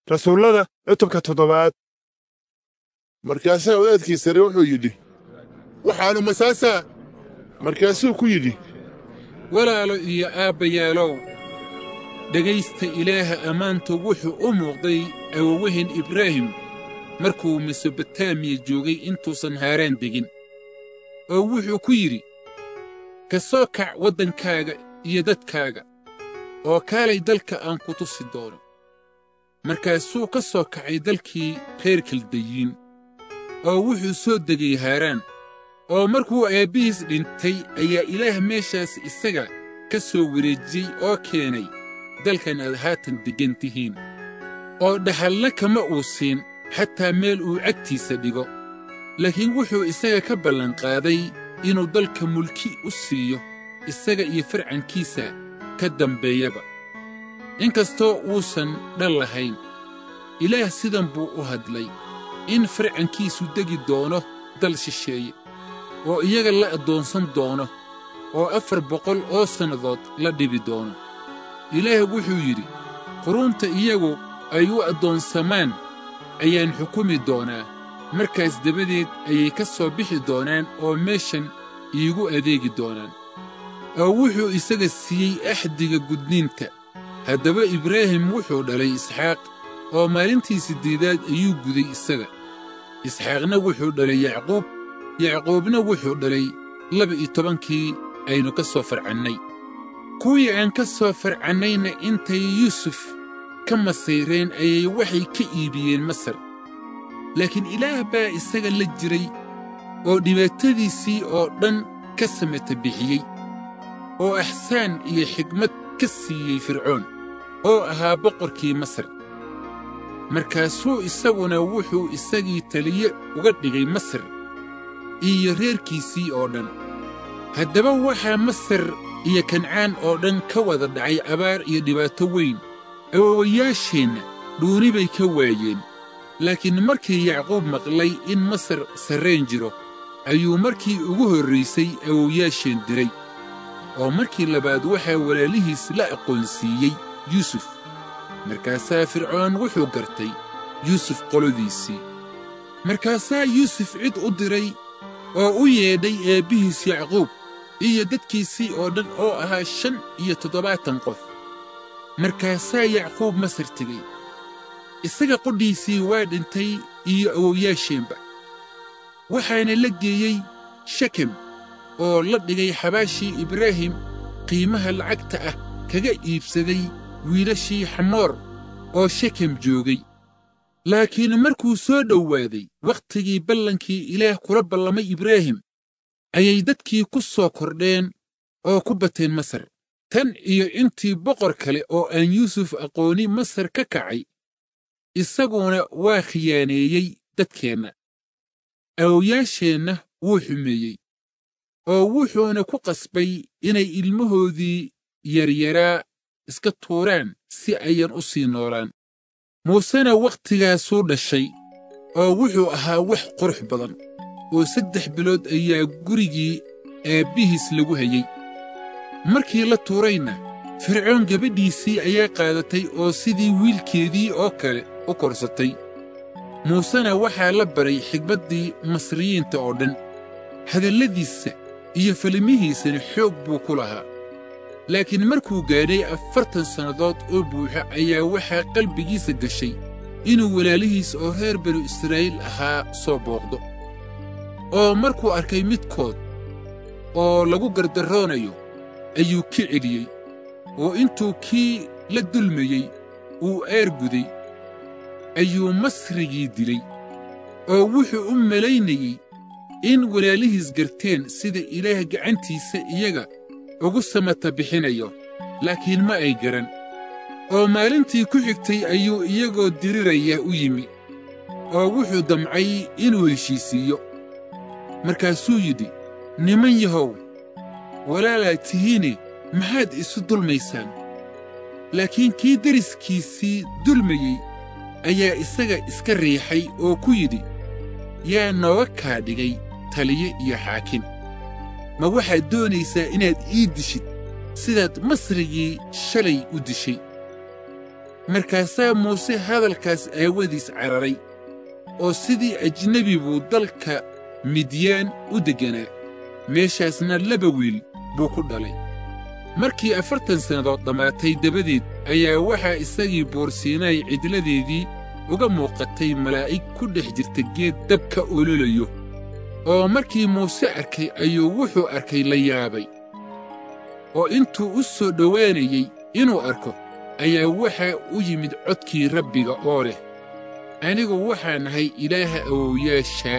rasuullada cutubka toddobaad markaasaa wadaadkii sare wuxuu yidhi waxaannu masaasaa markaasuu ku yidhi walaalo iyo aabbayaalow dhegaysta ilaaha ammaantu wuxuu u muuqday awowahin ibraahim markuu mesobotamiya joogay intuusan haaraan degin oo wuxuu ku yidhi ka soo kac waddankaaga iyo dadkaaga oo kaalay dalka aan ku tusi doono markaasuu ka soo kacay dalkii reer kaldayiin oo wuxuu soo degay haaraan oo markuu aabbihiis dhintay ayaa ilaah meeshaas isaga ka soo wareejiyey oo keenay dalkan aad haatan deggan tihiin oo dhaxalna kama uu siin xataa meel uu cagtiisa dhigo laakiin wuxuu isaga ka ballanqaaday inuu dalka mulki u siiyo isaga iyo farcankiisa ka dambeeyaba inkastoo uusan dhal lahayn ilaah sidan buu u hadlay in farcankiisu degi doono dal shisheeye oo iyaga la addoonsan doono oo afar boqol oo sannadood la dhibi doono ilaah wuxuu yidhi quruunta iyagu ay u addoonsamaan ayaan xukumi doonaa markaas dabadeed ayay ka soo bixi doonaan oo meeshan iigu adeegi doonaan oo wuxuu isaga siiyey axdiga gudniinta haddaba ibraahim wuxuu dhalay isxaaq oo maalintii siddeedaad ayuu guday isaga isxaaqna wuxuu dhalay yacquub yacquubna wuxuu dhalay laba-iyo tobankii aynu ka soo farcannay kuwii aan ka soo farcannayna intay yuusuf ka masayreen ayay waxay ka iibiyeen masar laakiin ilaah baa isaga la jiray oo dhibaatadiisii oo dhan ka samata bixiyey oo axsaan iyo xigmad ka siiyey fircoon oo ahaa boqorkii masar markaasuu isaguna wuxuu isagii taliye uga dhigay masar iyo reerkiisii oo dhan haddaba waxaa masar iyo kancaan oo dhan ka wada dhacay abaar iyo dhibaato weyn awowayaasheenna dhuuni bay ka waayeen laakiin markii yacquub maqlay in masar sarrayn jiro ayuu markii ugu horraysay awowayaasheen diray oo markii labaad waxaa walaalihiis la aqoonsiiyey yuusuf markaasaa fircoon wuxuu gartay yuusuf qolodiisii markaasaa yuusuf cid u diray oo u yeedhay aabbihiis yacquub iyo dadkiisii oo dhan oo ahaa shan iyo toddobaatan qof markaasaa yacquub masar tegey isaga qodhiisii waa dhintay iyo awowyaasheenba waxaana la geeyey shekem oo la dhigay xabaashii ibraahim qiimaha lacagta ah kaga iibsaday wiilashii xamoor oo shekem joogay laakiin markuu soo dhowaaday wakhtigii ballankii ilaah kula ballamay ibraahim ayay dadkii ku soo kordheen oo ku bateen masar tan iyo intii boqor kale oo aan yuusuf aqooni masar ka kacay isaguna waa khiyaaneeyey dadkeenna awowyaasheenna wuu xumeeyey oo wuxuuna ku qasbay inay ilmahoodii yaryaraa iska tuuraan si ayan u sii noolaan muusena wakhtigaasuu dhashay oo wuxuu ahaa wax qurux badan oo saddex bilood ayaa gurigii aabbihiis lagu hayey markii la tuurayna fircoon gabadhiisii ayaa qaadatay oo sidii wiilkeedii oo kale u korsatay muusena waxaa la baray xigmaddii masriyiinta oo dhan hadalladiisa iyo falimihiisana xoog buu ku lahaa laakiin markuu gaadhay afartan sannadood oo buuxa ayaa waxaa qalbigiisa gashay inuu walaalihiis oo reer banu israa'iil ahaa soo booqdo oo markuu arkay midkood oo lagu gardarroonayo ayuu ka celiyey oo intuu kii la dulmayey uu aarguday ayuu masrigii dilay oo wuxuu u malaynayey in walaalihiis garteen sida ilaah gacantiisa iyaga ugu samata bixinayo laakiin ma ay garan oo maalintii ku xigtay ayuu iyagoo diriraya u yimi oo wuxuu damcay inuu heshiisiiyo markaasuu yidhi niman yahow walaalaad tihiine maxaad isu dulmaysaan laakiin kii deriskiisii dulmayey ayaa isaga iska riixay oo ku yidhi yaa nooga kaa dhigay taliye iyo xaakim ma waxaad doonaysaa inaad ii dishid sidaad masrigii shalay u dishay markaasaa muuse hadalkaas aawadiis cararay oo sidii ajnebi buu dalka midyaan u degganaa meeshaasna laba wiil buu ku dhalay markii afartan sannadood dhammaatay dabadeed ayaa waxaa isagii boorsiinaay cidladeedii uga muuqatay malaa'ig ku dhex jirta geed dabka ololayo oo markii muuse arkay ayuu wuxuu arkay la yaabay oo intuu u soo dhowaanayey inuu arko ayaa waxaa u yimid codkii rabbiga oo leh anigu waxaa nahay ilaaha awowyaashaa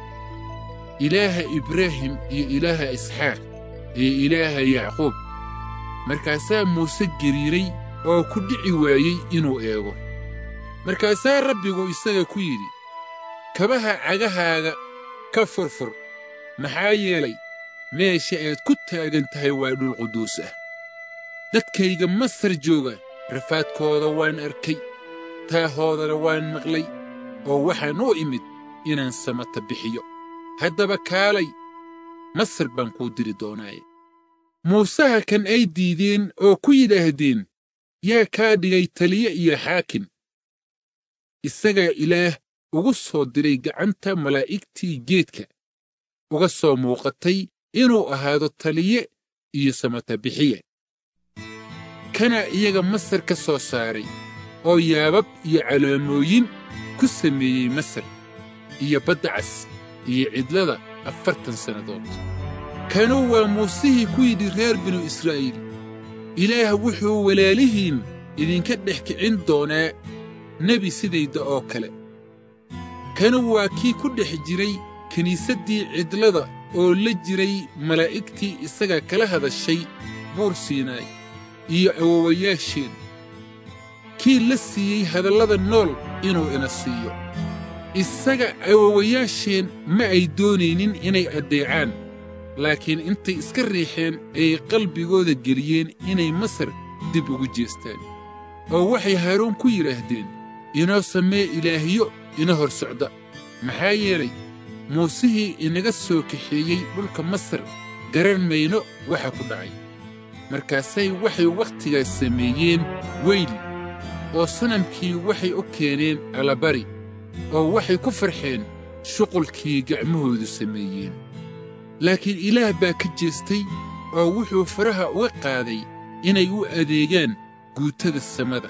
ilaaha ibraahim iyo ilaaha isxaaq iyo ilaaha yacquub markaasaa muuse geriiray oo ku dhici waayey inuu eego markaasaa rabbigu isaga ku yidhi kabaha cagahaaga ka furfur maxaa yeelay meesha aad ku taagan tahay waa dhul quduus ah dadkayga masar jooga rafaadkooda waan arkay taahoodana waan maqlay oo waxaan u imid inaan samata bixiyo haddaba kaalay masar baan kuu diri doonaaye muusaha kan ay diideen oo ku yidhaahdeen yaa kaa dhigay taliye iyo xaakim isagaa ilaah ugu soo diray gacanta malaa'igtii geedka uga soo muuqatay inuu ahaado taliye iyo samatabixiye kana iyaga masar ka soo saaray oo yaabab iyo calaamooyin ku sameeyey masar iyo badda cas iyo cidlada afartan sannadood kanu waa muusihii ku yidhi reer binu israa'iil ilaah wuxuu walaalihiin idinka dhex kicin doonaa nebi sidayda oo kale kanu waa kii ku dhex jiray kiniisaddii cidlada oo la jiray malaa'igtii isaga kala hadashay buur siinaay iyo awowayaasheen kii la siiyey hadallada nool inuu ina siiyo isaga awowayaasheen ma ay doonaynin inay addeecaan laakiin intay iska riixeen ayay qalbigooda geliyeen inay masar dib ugu jeestaan oo waxay haaruun ku yidhaahdeen inoo samee ilaahyo ina hor socda maxaa yeelay muusihii inaga soo kaxeeyey dhulka masar garan mayno waxa ku dhacay markaasay waxay wakhtigaas sameeyeen weyl oo sanamkii waxay u keeneen alabari oo waxay ku farxeen shuqulkii gacmahoodu sameeyeen laakiin ilaah baa ka jeestay oo wuxuu faraha uga qaaday inay u adeegaan guutada samada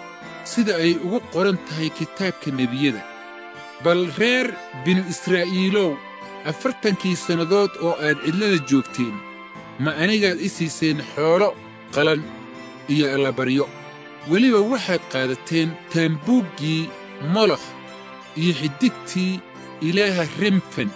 sida ay ugu qoran tahay kitaabka nebiyada bal reer binu israa'iilow afartankii sannadood oo aad cidlada joogteen ma anigaad i siiseen xoolo qalan iyo allabaryo weliba waxaad qaadateen taambuuggii molokh iyo xidigtii ilaaha remfen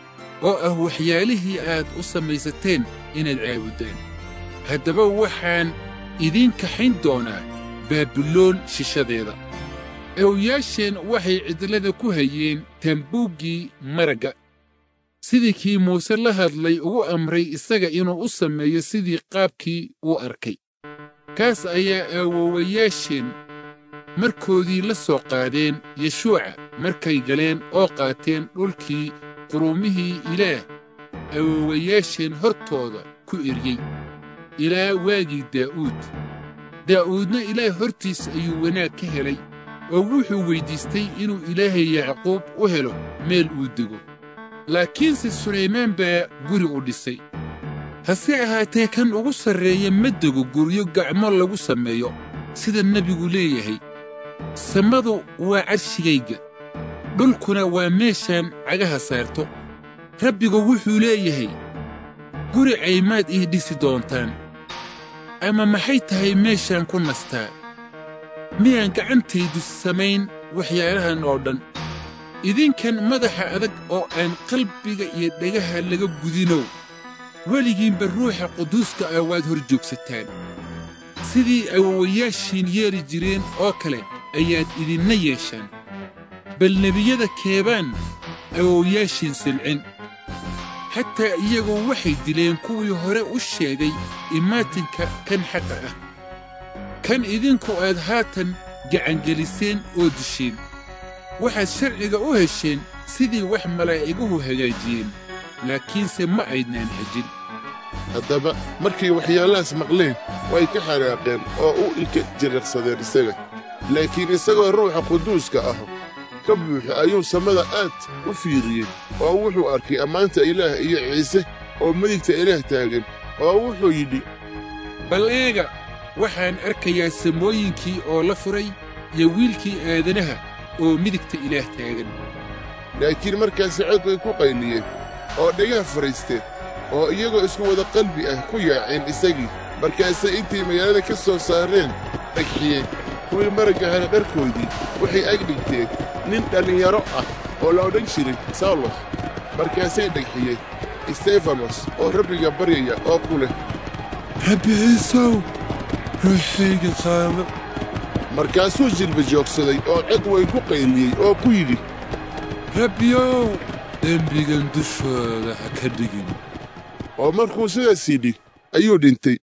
oo ah waxyaalihii aad u samaysateen inaad caabuddaan haddaba waxaan idiin kaxayn doonaa baabiloon shishadeeda awyaasheen waxay cidlada ku hayeen taambuuggii maragga sidii kii muuse la hadlay ugu amray isaga inuu u sameeyo sidii qaabkii uu arkay kaas ayaa aawowayaasheen markoodii la soo qaadeen yeshuuca markay galeen oo qaateen dhulkii quruumihii ilaah awowayaasheen hortooda ku eryey ilaa waagii daa'uud daa'uudna ilaah hortiis ayuu wanaag ka helay oo wuxuu weyddiistay inuu ilaahay yacquub u helo meel uu dego laakiinse sulaymaan baa guri u dhisay hase ahaatee kan ugu sarreeya ma dego guryo gacmo lagu sameeyo sida nebigu leeyahay samadu waa carshigayga dhulkuna waa meeshaan cagaha saarto rabbigu wuxuu leeyahay guri caymaad ii dhisi doontaan ama maxay tahay meeshaan ku nastaa miyaan gacantaydu samayn waxyaalahan oo dhan idinkan madaxa adag oo aan qalbiga iyo dhagaha laga gudinow weligiinba ruuxa quduuska ah waad hor joogsataan sidii awowayaashiin yeeli jireen oo kale ayaad idinna yeeshaan bal nebiyada keebaan awowayaashiin silcin xataa iyagu waxay dileen kuwii hore u sheegay imaatinka kan xaqa ah kan idinku aad haatan gacangeliseen oo disheen waxaad sharciga u hesheen sidii wax malaa'iguhu hagaajiyeen laakiinse ma aydnaan hejin haddaba markay waxyaalahaas maqleen way ka xanaaqeen oo u ilka jiriqsadeen isaga laakiin isagoo ruuxa quduuska ah ka buuxa ayuu samada aad u fiiriyey oo wuxuu arkay ammaanta ilaah iyo ciise oo midigta ilaah taagan oo wuxuu yidhi bal eega waxaan arkayaa samooyinkii oo la furay iyo wiilkii aadanaha oo midigta ilaah taagan laakiin markaasi cod bay ku qayliyeen oo dhagaha fadhiisteen oo iyagoo isku wada qalbi ah ku yaaceen isagii markaasay intay magaalada ka soo saareen dhagxiyeen kuwii maragga hela dharkoodii waxay ag dhigteen nin dhallinyaro ah oo la odhan jiray sawlos markaasay dhagxiyeen istefanos oo rabbiga baryaya oo ku leh rabbi ciisow ruuxayga qaado markaasuu jilba joogsaday oo cod weyn ku qayliyey oo ku yidhi rabbiyow dembigan dushooda ha ka dhigin oo markuu sidaas yidhi ayuu dhintay